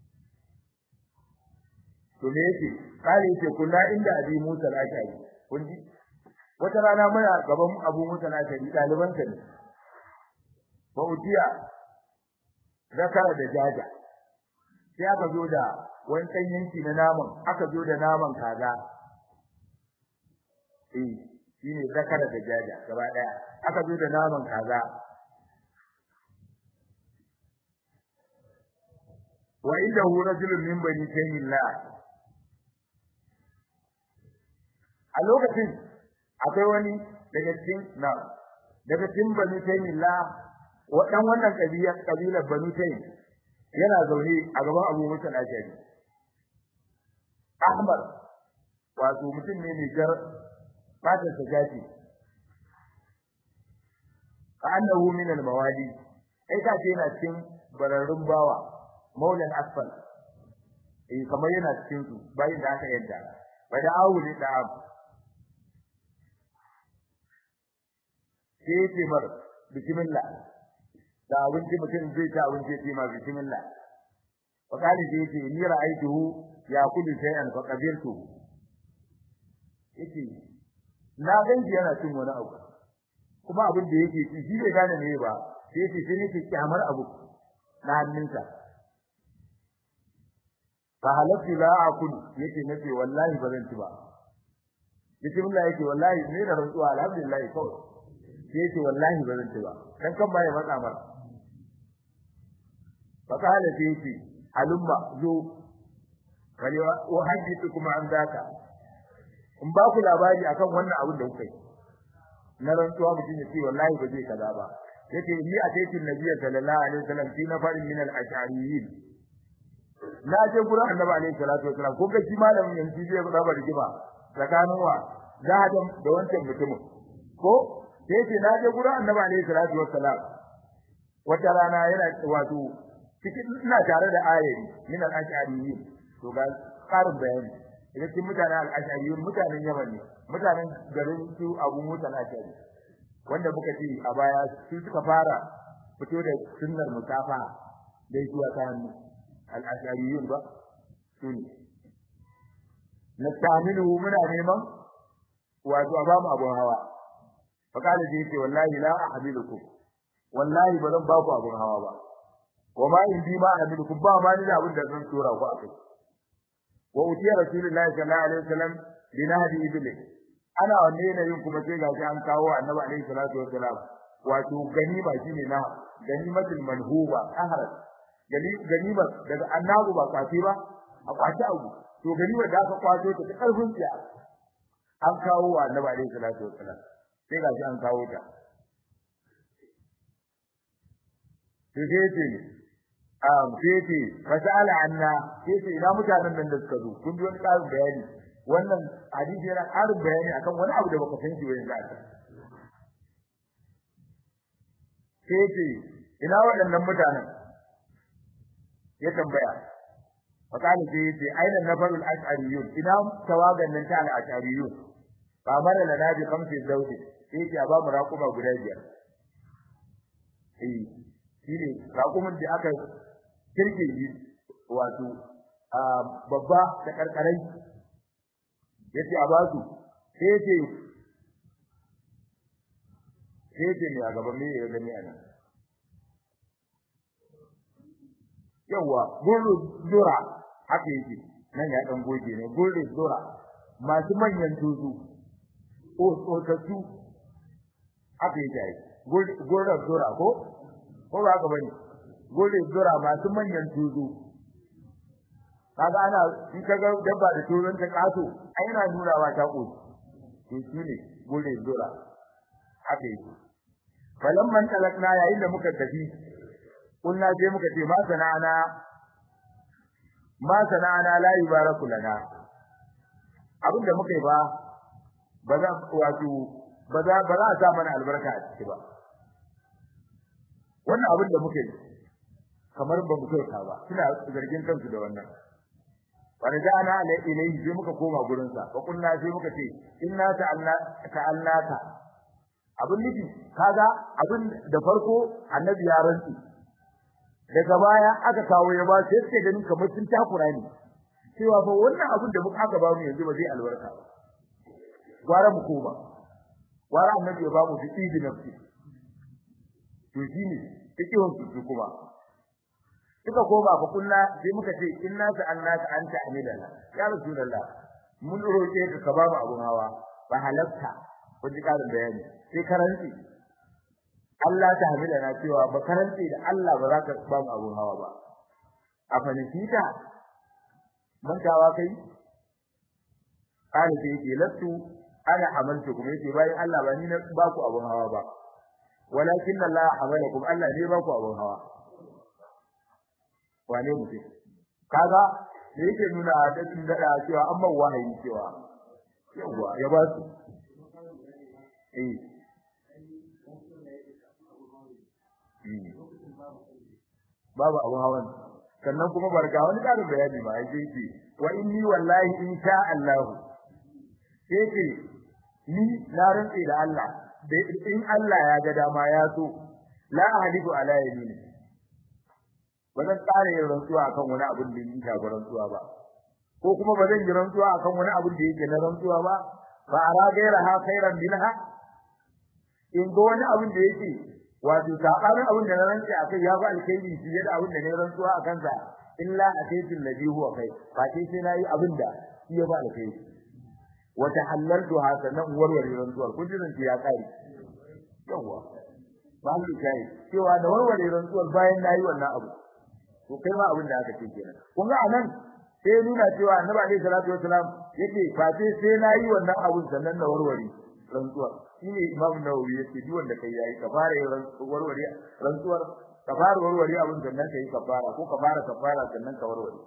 to me yake kare yake kula inda Abi Musa al-Ashari kun ji wata rana muna gaban Abu Musa al-Ashari daliban sa ne ba utiya zakara da jaja sai aka zo da wani ɗan yanki na naman aka zo da naman kaza eh shine zakara da jaja gaba daya aka zo da naman kaza wa inda hu rajulun min bani tayyillah a lokacin akwai wani daga cikin na daga cikin banu taymillah wadan wannan kabilar kabilar banu taym yana zaune a gaban Abu Musa al-Ashari Ahmad wato mutum ne mai jar fatar sa jaji ka annahu min al-mawali ai ka ce yana cikin bararrun bawa maulan asfal eh kamar yana cikin su bayin da aka yadda bada awuli da abu sai ce mar bismillah da abinci mutum zai ta abinci sai ma bismillah fa kali sai ce ni ra'aytuhu ya kullu shay'an fa qabiltu yace na ganji yana cin wani abu kuma abin da yake ci shi bai gane ne ba sai yace sai nake kyamar abu na hannunsa fa halatu la akul yace nace wallahi ba zan ci ba bismillah yake wallahi ne da rantsuwa alhamdulillah kawai sai yace wallahi ba zan ci ba dan kan baya matsa mar fa kala sai yace alumma zo kali wa hadithu kuma an daka in ba ku labari akan wannan abin da kuka yi na rantsuwa mutum ya ce wallahi ba zai kaza ba yace ni a taitin nabiyyi sallallahu alaihi wasallam fi nafarin min al-ash'ariyyin na je gurin annabi alaihi salatu wasallam ko ga shi malamin yanzu zai ga ba rigima tsakanin wa zahadan da wancan mutumin ko sai ce na je gurin annabi alaihi salatu wasallam wata rana yana wato cikin ina tare da ayari min al-ash'ariyyin to ga karin bayani idan cikin mutanen al-ash'ariyyin mutanen yaman ne mutanen garin su abu musa al-ash'ari wanda muka ce a baya su suka fara fito da sunnar musafa da zuwa ta hannu al-ash'ariyyin ba sune nastamilu muna neman wato a bamu abun hawa fakali da yake wallahi la ahmilukum wallahi ba zan baku abun hawa ba wa ma in bi ma ahmilukum ba ma ni da abin da zan tura ku akai wa utiya rasulullahi sallallahu alaihi wasallam binahdi iblis ana wanne ne yin kuma sai gashi an kawo annabi alaihi salatu wasalam wato ganima shine na ganimatul manhuba ahrat ganima daga annabu ba kwace ba a kwace abu to ganima da aka kwato ta karfin tsiya an kawo wa annabi alaihi salatu wasalam sai gashi an kawo ta sai ce um sai ce fasala anna sai ce ina mutanen nan da suka zo kun ji wani ƙarin bayani wannan hadisi yana ƙarin bayani akan wani abu da baka san shi ba yanzu aka sai ce ina waɗannan mutanen ya tambaya fakali sai yace aina nafarul ash'ariyun ina tawagan nan ta al-ash'ariyun fa mara lana bi khamsi zawji sai ya ba mu raƙuma guda biyar eh shine raƙumin da aka kirke shi wato babba da karkarai yace a basu sai yace sai yace ne a gaban me ya gani anan yawa gurru dura haka yake nan ya dan goge ne gurru dura masu manyan tuzu o tsotatu haka yake gurru dura ko ko ba haka bane gurru dura masu manyan tuzu kaga ana in kaga dabba da tuzun ta kaso ai yana nurawa ta koshi to shine gurru dura haka yake falamman talakna yayin da muka tafi kunna je muka ce ma sana'ana ma sana'ana la yubaraku lana abinda muka yi ba ba za wato ba za ba za a sa mana albarka a ciki ba wannan abin da muka yi kamar ba mu kyauta ba suna zargin kansu da wannan farja'ana ala ilayhi sai muka koma gurin sa fa kunna sai muka ce inna ta'alna ta'allaka abin nufi kaga abin da farko annabi ya rantsi daga baya aka kawo ya ba sai suke ganin kamar sun takura ne cewa fa wannan abin da muka aka ba mu yanzu ba zai albarka ba gwara mu koma gwara annabi ya ba mu fiti da nafsi to shine fikihun su kuma suka koma fa kunna sai muka ce inna sa'alnaka anta amidana ya rasulullah mun roke ka ka ba mu abun hawa ba halatta kun ji karin bayani sai karanci Allah ta hamila na cewa ba karance da Allah ba za ka ba mu abun hawa ba a fanisita mantawa kai kana sai yake lattu ana amaltu kuma yace bayan Allah ba ni na ba ku abun hawa ba walakin Allah hamalakum Allah ne ba ku abun hawa wane mutum kaga da yake nuna da kin da cewa amma wahayi cewa yawa ya ba su eh babu abun hawan sannan kuma barka wani karin bayani ba ai sai ce wa inni wallahi in sha Allah sai ce ni na rantsi da Allah in Allah ya ga dama ya so la ahliku ala yamini ba zan tsare yin rantsuwa akan wani abin da yake shafi rantsuwa ba ko kuma ba zan yi rantsuwa akan wani abin da yake na rantsuwa ba fa ara gairaha khairan minha in ga wani abin da yake wato sabanin abin da na rantsi akai ya fi alkhairi fiye da abin da na rantsuwa akan sa illa ataytul ladhi huwa kai fa sai sai nayi abin da shi ya fi alkhairi wa tahallaltu hasanan warware rantsuwar kun jin ya kai yawa ba mu kai cewa da warware rantsuwar bayan nayi wannan abu to kai ma abin da aka ce kenan kun ga anan sai nuna cewa annabi alaihi salatu wasalam yake fa sai sai nayi wannan abun sannan na warware rantsuwar shine imam nawawi yace duk wanda kai yayi ka fara warware rantsuwar ka fara warware abin da nan kai ka fara ko ka fara ka fara sannan ka warware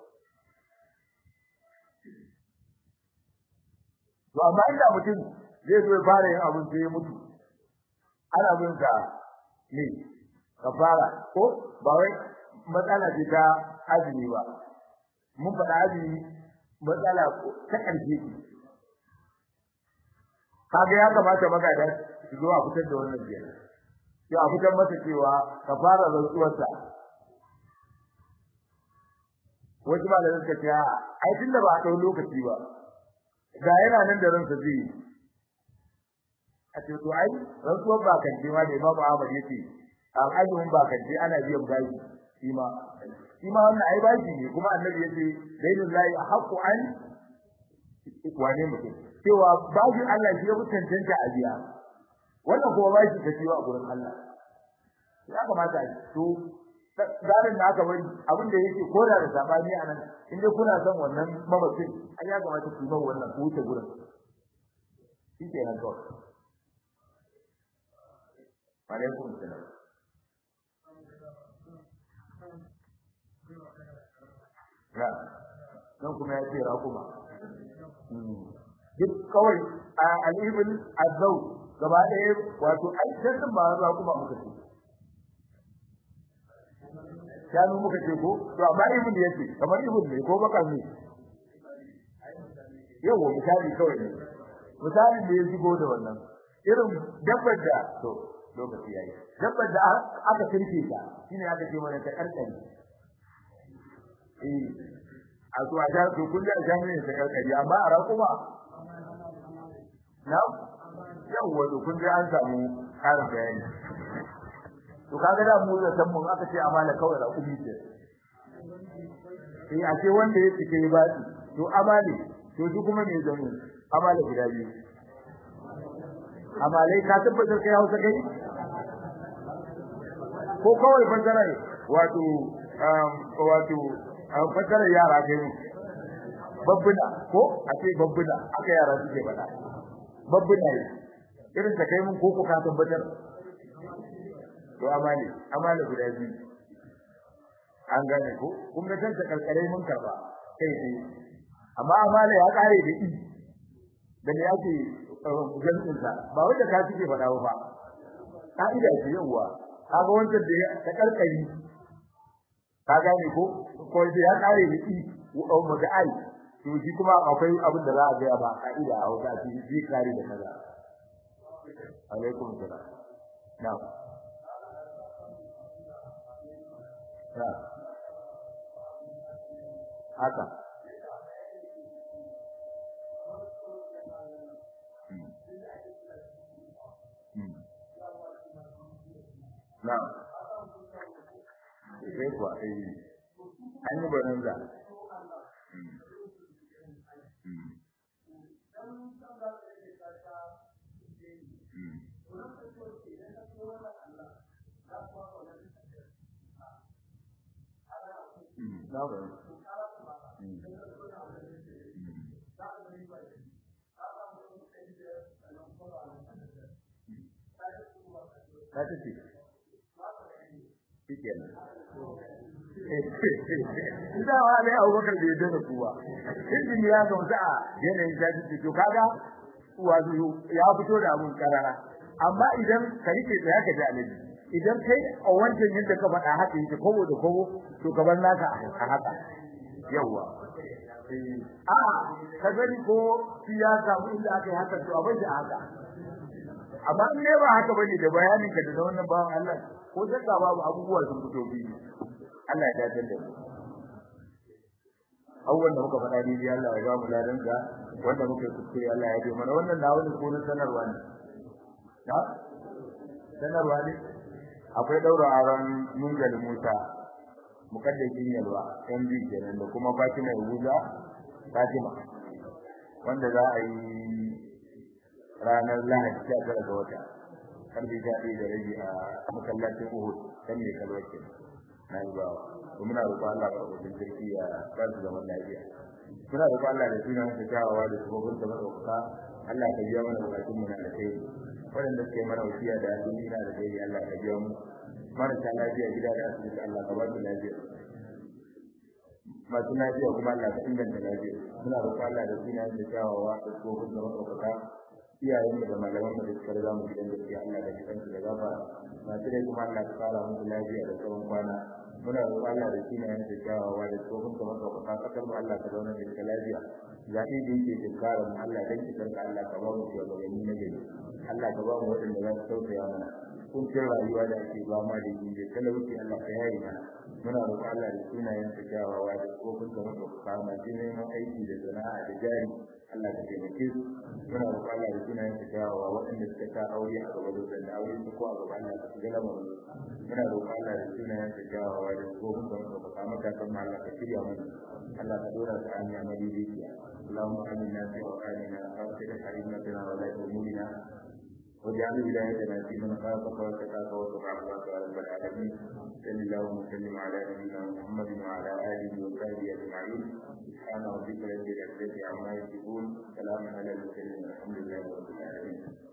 to amma inda mutum zai zo ya fara yin abin sai ya mutu ana bin sa ne ka fara ko ba wai matsala ce ta azumi ba mun faɗa azumi matsala ta ƙarshe kaga ya kamata magada su zo a fitar da wannan kenan sai a fitar masa cewa ka fara rantsuwarsa wasu ba da suka ce ai tunda ba a ɗau lokaci ba ga yana nan da ransa zai yi a ce to ai rantsuwar ba kan ma da Imam Ahmad yace al azumin ba kan ana biyan bayi shi ma shi ma wannan ai bashi ne kuma annabi yace dainul lahi haqqu an wane mutum cewa bashin Allah shi ya fi cancanta a biya wannan kuma bashi ka ciwo a gurin Allah ya kamata a to zarin da aka bari abin da yake koda da sabani a nan in dai kuna son wannan mamacin ai ya kamata ku ba wannan ku wuce gurin shi ke nan kawai alaikum salam na nan kuma ya ce raƙuma duk kawai a al'ibin azau gaba ɗaya wato aikin ba raƙuma muka ce shanu muka ce ko to amma ibn yace kamar ibn ne ko baka ne yawa misali kawai ne misali da ya shigo da wannan irin dabbar da to lokaci yayi dabbar da aka kirke ta shine aka ce mana ta karkari eh a to a jar to kun da jami ne ta karkari amma a raƙuma na yawa to kun da an samu karin bayani to kaga da mu da san mun aka ce amana kawai da kuɗi ce eh a ce wanda ya cike ba to amale to shi kuma me zan amale guda biyu amalai ka tabbatar kai Hausa kai ko kawai fasara wato wato fasara yara kai mu babbuna ko a ce babbuna aka yara suke faɗa babbuna ne irin ta kai mun ko ko ka tabbatar to amali amali guda biyu an gane ko kun ga tanta kalkare mun karba kai sai amma amali ya kare da i da ne yake jami'in sa ba wanda ka cike fada ba ka'ida ce yawa kaga wancan da ta kalkari ka gane ko ko da ya kare da i wa mu da ai to shi kuma akwai abin da za a ga ba ka'ida a wata shi zai kare da kaza alaikum salam na'am haka na sai kuwa eh an yi barin da na ba ta tace shikenan da wa dai Abubakar bai yarda da kuwa injin ya ga musa yanayin ta tace to kaga wazo ya fito da abun karara amma idan ka rike da haka da alaji idan kai a wancan yadda ka faɗa haka yake kobo da kobo to ka bar naka a haka yawa a ka gani ko siyasa inda aka yi haka to a bar shi a haka amma in ne ba haka bane da bayanin ka da wannan bawan Allah ko zaka babu abubuwa sun fito biyu Allah ya dace da mu awwal da muka faɗa ni Allah ya ba mu ladan ka wanda muka kuskure Allah ya yi mana wannan na wani ko sanarwa ne da sanarwa ne akwai daura aron mungal Musa mukaddasin yalwa MB kenan da kuma Fatima Yahuza Fatima wanda za a yi ranar Lahadi 19 ga wata karbi jadi da rabi a masallacin Uhud kan ne kalwace na yi bawa to muna roƙon Allah ka rubuta sarki ya ba su zaman lafiya muna roƙon Allah da sunan sa tawawa da sabobin da madauka Allah ka biya mana bukatun mu na alkhairi waɗanda suke mana wasiya da duniya da dai Allah ka biya mu marasa lafiya gida da asibiti Allah ka ba su lafiya masu lafiya kuma Allah ka inganta lafiya muna roƙon Allah da sunan sa tawawa da sabobin da madauka iyayen da malaman da suka riga mu gidan gaskiya Allah da kitan da gaba masu dai kuma Allah ka fara musu lafiya da tsawon kwana muna roƙon Allah da shi ne ya da kyawawa da tsohon kamar ka kuka kasar mu Allah ka zauna da ita lafiya zaɓi da yake tunkarar mu Allah dan kitan ka Allah ka ba mu shugabanni na gari Allah ka ba mu waɗanda za su tausaya mana kuncin rayuwa da ake ba ma da yi da talauci Allah ka yaye mana muna roƙon Allah da sunayen ta kyawawa da tsohon kamar ka kuka masu neman aiki da sana'a da jari Allah ka taimake su muna roƙon Allah da sunayen ta kyawawa waɗanda suka ta aure a gaba da aure su ko a gaba Allah ka shiga lamarin muna roƙon Allah da sunayen ta kyawawa da tsohon da muka faɗa maka kan Allah ka shirya mana Allah ka dora ta hanya madaidaiciya Allahumma amina fi awqanina wa qina harimatana wa la tumina واجعل ولايتنا في من خافك واتقاك واتبع رضاك يا رب العالمين صل اللهم وسلم على نبينا محمد وعلى اله وصحبه اجمعين سبحان ربك رب العزه عما يصفون سلام على المرسلين الحمد لله رب العالمين